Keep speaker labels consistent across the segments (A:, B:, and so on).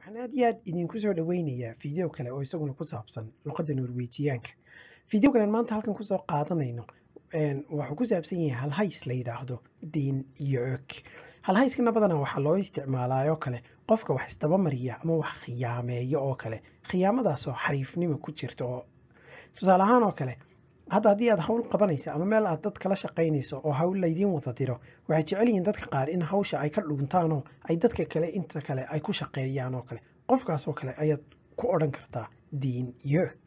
A: waxaan aad iyo aad idinku soo dhaweynayaa fiideo kale oo isaguna ku saabsan luqadda norwejiyaanka fiideogan maanta halkan kusoo qaadanayno wuxuu ku saabsan yahay halhays la yidhaahdo diin iyo og halhayskana badanaa waxaa loo isticmaalaa oo kale qofka wax isdabamariya ama wax khiyaameeya oo kale khiyaamadaasoo xariifnimo ku jirta oo tusaale ahaan oo kale hadda haddii aad hawl qabanaysa ama meel aad dad kala shaqaynayso oo hawl laydiin wada diro waxay jecel yihiin dadka qaar in hawsha ay ka dhuuntaanoo ay dadka kale inta kale ay ku shaqeeyaan oo kale qofkaas oo kale ayaad ku odhan kartaa diin yoog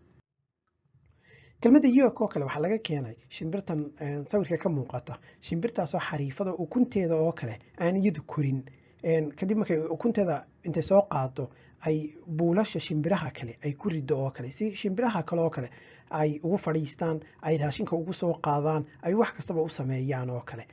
A: kelmadda yoog oo kale waxaa laga keenay shimbirtan sawirka ka muuqata shimbirtaasoo xariifada ukunteeda oo kale aan iyadu korin kadib markay ukunteeda intay soo qaado ay buulasha shimbiraha kale ay ku rido oo kale si shimbiraha kale oo kale ay ugu fadhiistaan ay raashinka ugu soo qaadaan ay wax kastaba u sameeyaan oo kale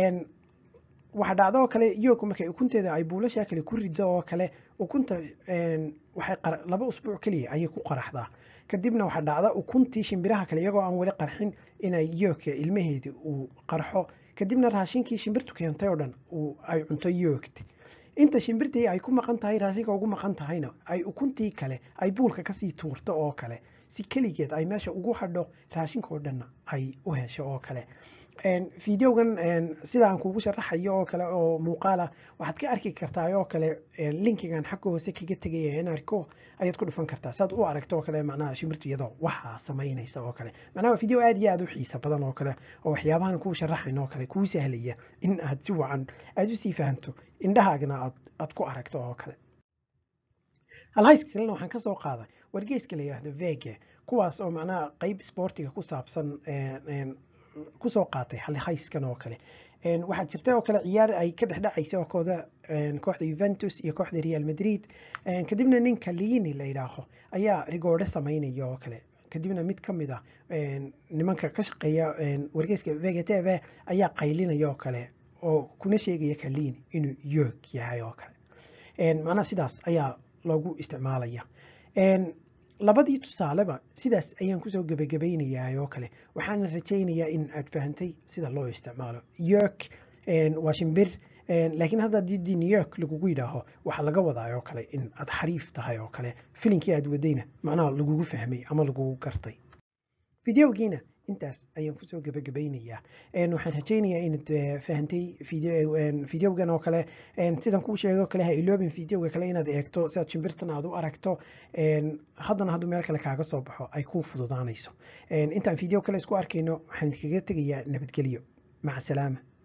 A: waxa dhacdo oo kale yoog markay ukunteeda ay buulasha kale ku rido oo kale ukunta waxay laba usbuuc keliya ayay ku qaraxdaa kadibna waxaa dhacda ukuntii shimbiraha kale iyagoo aan weli qarxin inay yoogka ilmaheedii uu qarxo kadibna raashinkii shimbirtu keentay oo dhan ay cunto yoogti inta shimbirtii ay ku maqan tahay raashinka ugu maqan tahayna ay ukuntii kale ay buulka kasii tuurto oo kale si keligeed ay meesha ugu hadho raashinka oo dhanna ay u hesho oo kale fideogan sida aan kugu sharaxayo oo kale oo muuqaala waxaad ka arki kartaa oo kale linkigan xagga hoose kaga tegaya narco ayaad ku dhufan kartaa saad u aragto oo kale macnaha shimbirtu iyadoo waxaa samaynaysa oo kale macnaha waa video aad iyo aad u xiisa badan oo kale oo waxyaabahan kuu sharaxayn oo kale kuu sahlaya in aad si wacan aad usii fahanto indhahaagna aad aad ku aragto oo kale halhayska kalena waxaan kasoo qaaday wargeyska la yidhaahdo vege kuwaas oo macnaha qeyb sportiga ku saabsan kusoo qaatay halhayskan oo kale waxaa jirta oo kale ciyaar ay ka dhexdhacaysa kooda kooxda Juventus iyo kooxda Real Madrid kadibna ninka Lini la yidhaaho ayaa rigoore samaynaya oo kale kadibna mid ka mid ah nimanka ka shaqeeya wargeyska Vega TV ayaa qaylinaya oo kale oo kuna sheegaya Kalini inuu yoog yahay oo kale macnaha sidaas ayaa loogu isticmaalaya labadii tusaaleba sidaas ayaan kusoo gebagabaynayaa oo kale waxaana rajaynayaa in aad fahantay sida loo isticmaalo york waa shimbir laakiin hadda haddii new york lagugu yidhaaho waxaa laga wadaa oo kale in aad xariif tahay oo kale filinkii aad wadayna macnaha lagugu fahmay ama lagugu gartay fideogiina intaas ayaan kusoo gebagabaynayaa waxaan rajaynayaa inaad fahantay fideogan oo kale sidan kuu sheego kale ha iloobin fideoga kale inaad eegto si aad shimbirtan aad u aragto haddana hadduu meel kale kaaga soo baxo ay kuu fududaanayso intaan fideo kale isku arkayno waxaan kaga tegayaa nabadgelyo maca salaama